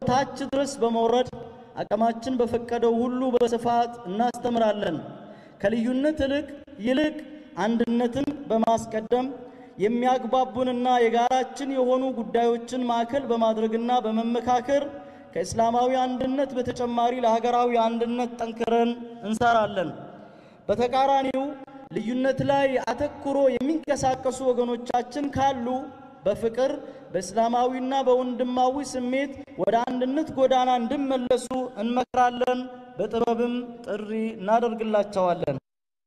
ታች ድረስ በመውረድ አቅማችን በፈቀደው ሁሉ በስፋት እናስተምራለን። ከልዩነት ይልቅ ይልቅ አንድነትን በማስቀደም የሚያግባቡንና የጋራችን የሆኑ ጉዳዮችን ማዕከል በማድረግና በመመካከር ከእስላማዊ አንድነት በተጨማሪ ለሀገራዊ አንድነት ጠንክረን እንሰራለን። በተቃራኒው ልዩነት ላይ አተኩሮ የሚንቀሳቀሱ ወገኖቻችን ካሉ በፍቅር በእስላማዊና በወንድማዊ ስሜት ወደ አንድነት ጎዳና እንዲመለሱ እንመክራለን። በጥበብም ጥሪ እናደርግላቸዋለን።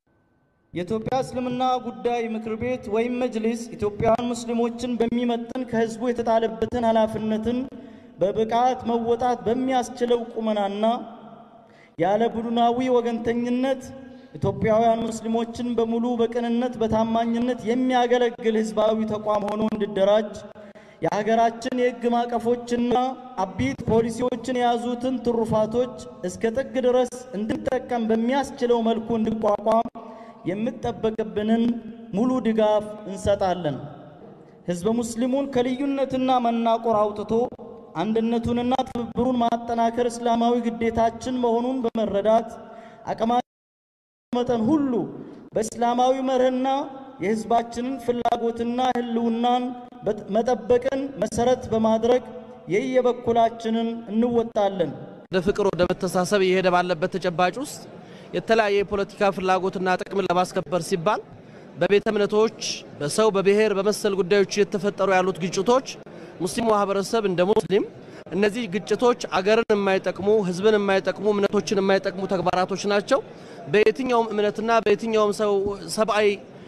የኢትዮጵያ እስልምና ጉዳይ ምክር ቤት ወይም መጅሊስ ኢትዮጵያውያን ሙስሊሞችን በሚመጥን ከህዝቡ የተጣለበትን ኃላፊነትን በብቃት መወጣት በሚያስችለው ቁመናና ያለ ቡድናዊ ወገንተኝነት ኢትዮጵያውያን ሙስሊሞችን በሙሉ በቅንነት በታማኝነት የሚያገለግል ህዝባዊ ተቋም ሆኖ እንዲደራጅ የሀገራችን የህግ ማዕቀፎችና አቢት ፖሊሲዎችን የያዙትን ትሩፋቶች እስከ ጥግ ድረስ እንድንጠቀም በሚያስችለው መልኩ እንዲቋቋም የምጠበቅብንን ሙሉ ድጋፍ እንሰጣለን። ህዝበ ሙስሊሙን ከልዩነትና መናቆር አውጥቶ አንድነቱንና ትብብሩን ማጠናከር እስላማዊ ግዴታችን መሆኑን በመረዳት አቅማችን መጠን ሁሉ በእስላማዊ መርህና የህዝባችንን ፍላጎትና ህልውናን መጠበቅን መሰረት በማድረግ የየበኩላችንን እንወጣለን። ወደ ፍቅር፣ ወደ መተሳሰብ እየሄደ ባለበት ተጨባጭ ውስጥ የተለያየ የፖለቲካ ፍላጎትና ጥቅምን ለማስከበር ሲባል በቤተ እምነቶች፣ በሰው በብሔር በመሰል ጉዳዮች የተፈጠሩ ያሉት ግጭቶች ሙስሊሙ ማህበረሰብ እንደ ሙስሊም እነዚህ ግጭቶች አገርን የማይጠቅሙ ህዝብን የማይጠቅሙ እምነቶችን የማይጠቅሙ ተግባራቶች ናቸው። በየትኛውም እምነትና በየትኛውም ሰው ሰብአዊ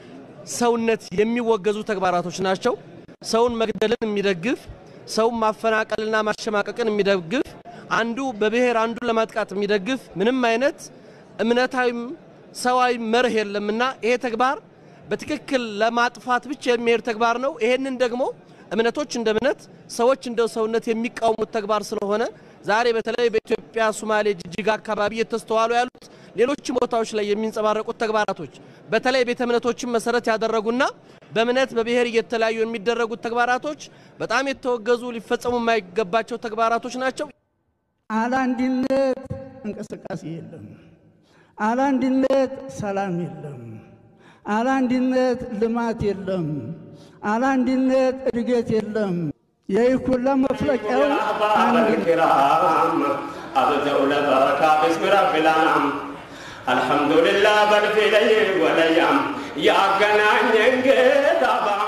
ሰውነት የሚወገዙ ተግባራቶች ናቸው። ሰውን መግደልን የሚደግፍ ሰውን ማፈናቀልና ማሸማቀቅን የሚደግፍ አንዱ በብሔር አንዱን ለማጥቃት የሚደግፍ ምንም አይነት እምነታዊም ሰዋዊ መርህ የለምና ይሄ ተግባር በትክክል ለማጥፋት ብቻ የሚሄድ ተግባር ነው። ይሄንን ደግሞ እምነቶች እንደ እምነት ሰዎች እንደ ሰውነት የሚቃወሙት ተግባር ስለሆነ ዛሬ በተለይ በኢትዮጵያ ሶማሌ፣ ጅጅጋ አካባቢ እየተስተዋሉ ያሉት ሌሎችም ቦታዎች ላይ የሚንጸባረቁት ተግባራቶች በተለይ ቤተ እምነቶችን መሰረት ያደረጉና በእምነት በብሔር እየተለያዩ የሚደረጉት ተግባራቶች በጣም የተወገዙ ሊፈጸሙ የማይገባቸው ተግባራቶች ናቸው። አለ አንድነት እንቅስቃሴ የለም። አለ አንድነት ሰላም የለም። አለ አንድነት ልማት የለም። አለ አንድነት እድገት የለም። ይህ ሁላ መፍለቂያው الكرام أبدأ لبركة باسم رب الأنعام الحمد لله بل في ليل وليام يا قنان ينقذ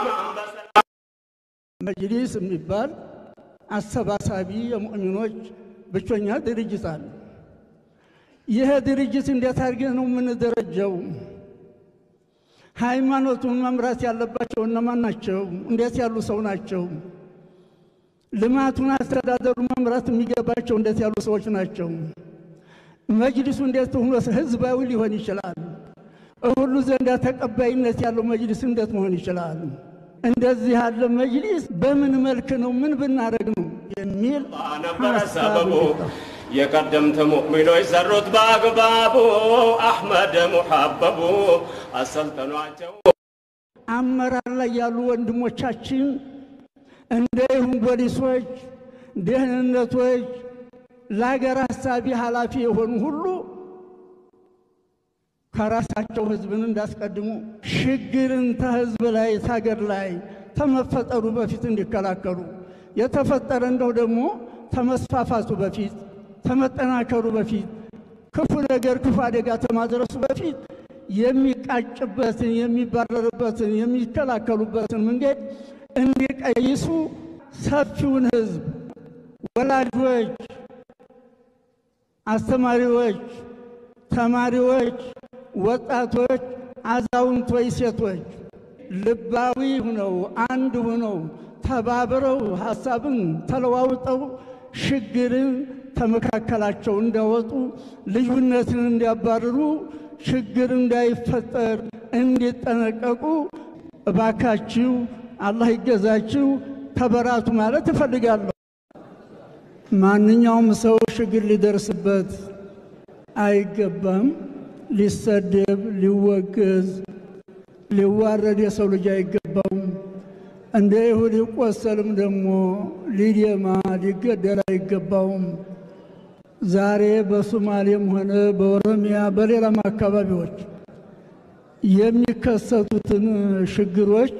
መጅሊስ የሚባል አሰባሳቢ የሙእሚኖች ብቸኛ ድርጅት አለ። ይህ ድርጅት እንዴት አድርገን ነው የምንደረጀው? ሃይማኖቱን መምራት ያለባቸው እነማን ናቸው? እንዴት ያሉ ሰው ናቸው? ልማቱን አስተዳደሩ መምራት የሚገባቸው እንዴት ያሉ ሰዎች ናቸው? መጅሊሱ እንዴት ሆኖ ህዝባዊ ሊሆን ይችላል? ሁሉ ዘንዳ ተቀባይነት ያለው መጅሊስ እንዴት መሆን ይችላል? እንደዚህ ያለ መጅሊስ በምን መልክ ነው ምን ብናደርግ ነው የሚል ነበረ ሰበቡ የቀደምት ሙእሚኖች ሰሩት በአግባቡ አሕመድ ሙሐበቡ አሰልጠኗቸው አመራር ላይ ያሉ ወንድሞቻችን እንደ ይሁን ፖሊሶች፣ ደህንነቶች፣ ለሀገር ሀሳቢ ኃላፊ የሆኑ ሁሉ ከራሳቸው ህዝብን እንዳስቀድሙ ሽግርን ተህዝብ ላይ ታገር ላይ ተመፈጠሩ በፊት እንዲከላከሉ የተፈጠረ እንደው ደግሞ ተመስፋፋቱ በፊት ተመጠናከሩ በፊት ክፉ ነገር ክፉ አደጋ ተማድረሱ በፊት የሚቃጭበትን የሚባረርበትን የሚከላከሉበትን መንገድ እንዲቀይሱ ሰፊውን ህዝብ ወላጆች፣ አስተማሪዎች፣ ተማሪዎች፣ ወጣቶች፣ አዛውንቶች፣ ሴቶች ልባዊ ሁነው አንድ ሁነው ተባብረው ሀሳብን ተለዋውጠው ሽግርን ተመካከላቸው እንዲያወጡ ልዩነትን እንዲያባርሩ ችግር እንዳይፈጠር እንዲጠነቀቁ እባካችሁ አላህ ይገዛችሁ ተበራቱ ማለት እፈልጋለሁ። ማንኛውም ሰው ችግር ሊደርስበት አይገባም። ሊሰደብ፣ ሊወገዝ፣ ሊዋረድ የሰው ልጅ አይገባውም። እንደ ይሁድ ሊቆሰልም ደግሞ ሊደማ ሊገደል አይገባውም። ዛሬ በሶማሌም ሆነ በኦሮሚያ በሌላም አካባቢዎች የሚከሰቱትን ችግሮች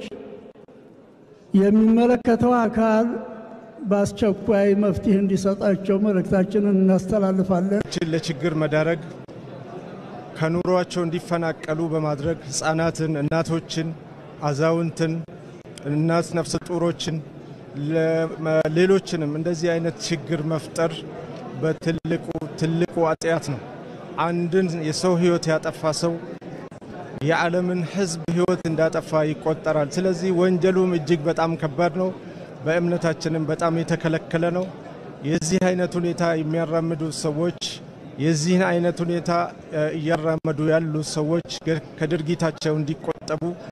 የሚመለከተው አካል በአስቸኳይ መፍትሄ እንዲሰጣቸው መልእክታችንን እናስተላልፋለን። ችን ለችግር መዳረግ ከኑሯቸው እንዲፈናቀሉ በማድረግ ህፃናትን፣ እናቶችን፣ አዛውንትን፣ እናት ነፍሰ ጡሮችን ሌሎችንም እንደዚህ አይነት ችግር መፍጠር በትልቁ ትልቁ ኃጢአት ነው። አንድን የሰው ህይወት ያጠፋ ሰው የዓለምን ህዝብ ህይወት እንዳጠፋ ይቆጠራል። ስለዚህ ወንጀሉም እጅግ በጣም ከባድ ነው። በእምነታችንም በጣም የተከለከለ ነው። የዚህ አይነት ሁኔታ የሚያራምዱ ሰዎች የዚህን አይነት ሁኔታ እያራመዱ ያሉ ሰዎች ከድርጊታቸው እንዲቆጠቡ